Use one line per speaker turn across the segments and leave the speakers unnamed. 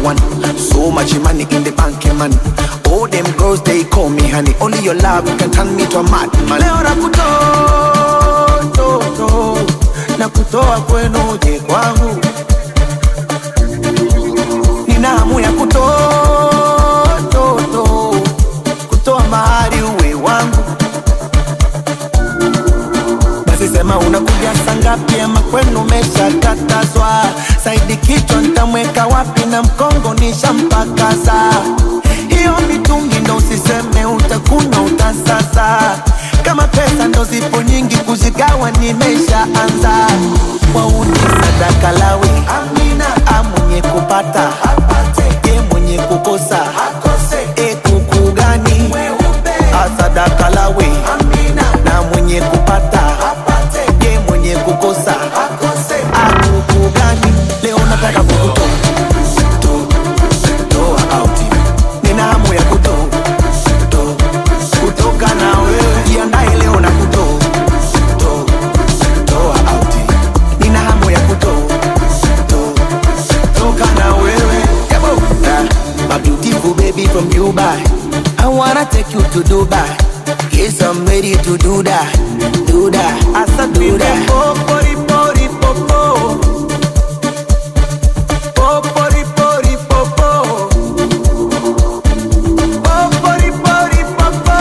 one. So much money in the bank, eh, man. All them girls they call me honey. Only your love can turn me to a madman. Leo nakutoa, to, to, nakutoa kwenu uje kwangu. Nina hamu ya kutoa, to, to, kutoa mahari uwe wangu. Basi sema unakuja saa ngapi ama kwenu umeshakatazwa? Saidi kichwa nitamweka wapi na mkongo nishampakaza. Hiyo mitungi ndo usiseme utakuna utasasa. Kama pesa ndo zipo nyingi kuzigawa nimeshaanza. Wauni sadaka lawi Amina, amwenye kupata apate, e mwenye kukosa akose, e kuku gani asadaka lawe Amina, na mwenye kupata apate, ye mwenye kukosa akose, akuku gani leo nataka kukutoa to- toa out nina hamu ya kutoa to- kutoka na wewe jiandae leo na kutoa to- toa out nina hamu ya kutoa to- toka na wewe Yabo. Ah, my beautiful baby from Dubai I wanna take you to Dubai Yes, I'm ready to do that, do that, asa do that. Popori, pori, popo. Popori, pori, popo. Popori, pori, popo.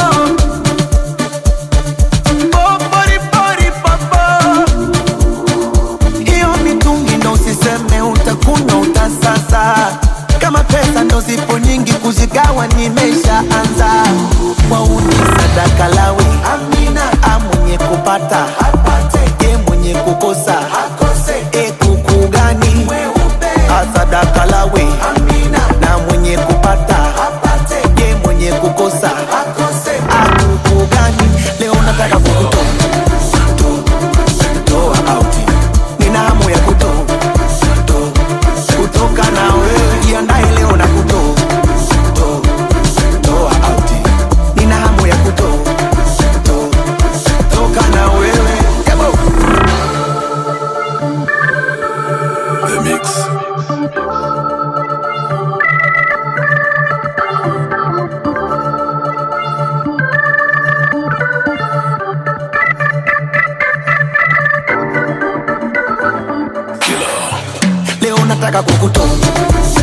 Popori, pori, popo. Hiyo mitungi ndo usiseme utakuna utasasa. Kama pesa ndo zipo nyingi kuzigawa nimeshaanza. Wauni sadaka lawe Amina, amwenye kupata apate, ye mwenye kukosa akose, e kuku gani asadaka lawe Amina, na mwenye kupata apate, ye mwenye kukosa akose, akuku gani leo nataka kukutoa to- toa out nina hamu ya kutoa to- kutoka na wewe jiandae leo na kutoa to- toa out nina hamu ya kutoa to- toka na wewe Yabo.
The Mix.
leo nataka kukutoa